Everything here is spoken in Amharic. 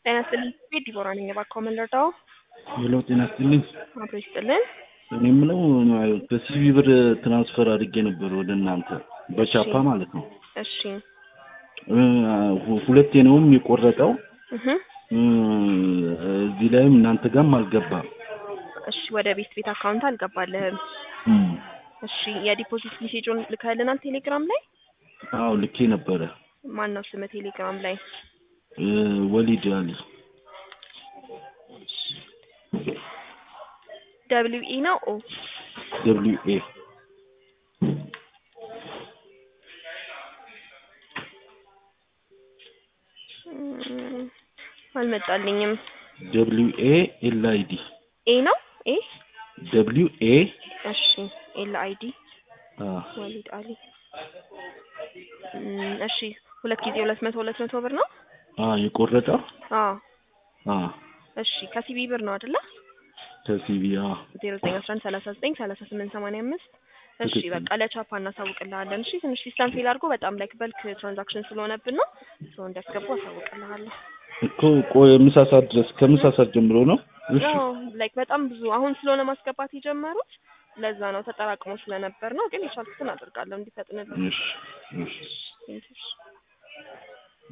ጤና ይስጥልኝ። ቤት ዲቦራ ነኝ። እባክዎ ምን ልርዳዎ? ሄሎ ጤና ይስጥልኝ። አብሮ ይስጥልን። እኔ የምለው በሲቪ ብር ትራንስፈር አድርጌ ነበር ወደ እናንተ በቻፓ ማለት ነው። እሺ እ ሁ- ሁለቴ ነውም የቆረጠው እህ እ እዚህ ላይም እናንተ ጋርም አልገባም። እሺ ወደ ቤት ቤት አካውንት አልገባልህም። እም፣ እሺ የዲፖዚት ሜሴጁን ልከህልናል ቴሌግራም ላይ? አዎ ልኬ ነበረ። ማን ነው ስምህ ቴሌግራም ላይ? እ ወሊድ አሊ ደብሊው ኢ ነው ኦ ደብሊው ኤ እም፣ አልመጣልኝም። ደብሊው ኤ ኤል አይ ዲ ኤ ነው ኤ ደብሊው ኤ እሺ ኤል አይ ዲ አ ወሊድ አሊ እም፣ እሺ ሁለት ጊዜ ሁለት መቶ ሁለት መቶ ብር ነው? አ የቆረጠው አዎ አ እሺ ከሲቢ ብር ነው አይደለ? ከሲቪ አ ዜሮ ዘጠኝ አስራ አንድ ሰላሳ ዘጠኝ ሰላሳ ስምንት ሰማንያ አምስት እሺ ትክክል። በቃ ለቻፓ እናሳውቅልሃለን። እሺ ትንሽ ሲስተም ፌል አድርጎ በጣም ላይክ በልክ ትራንዛክሽን ስለሆነብን ነው ሰው እንዲያስገቡ አሳውቅልሃለሁ። እኮ ቆይ ምሳ ሰዓት ድረስ ከምሳ ሰዓት ጀምሮ ነው። እሺ ያው ላይክ በጣም ብዙ አሁን ስለሆነ ማስገባት የጀመሩት ለዛ ነው ተጠራቅሞ ስለነበር ነው። ግን የቻልኩትን አደርጋለሁ እንዲፈጥንልን። እሺ እሺ ቴንኪው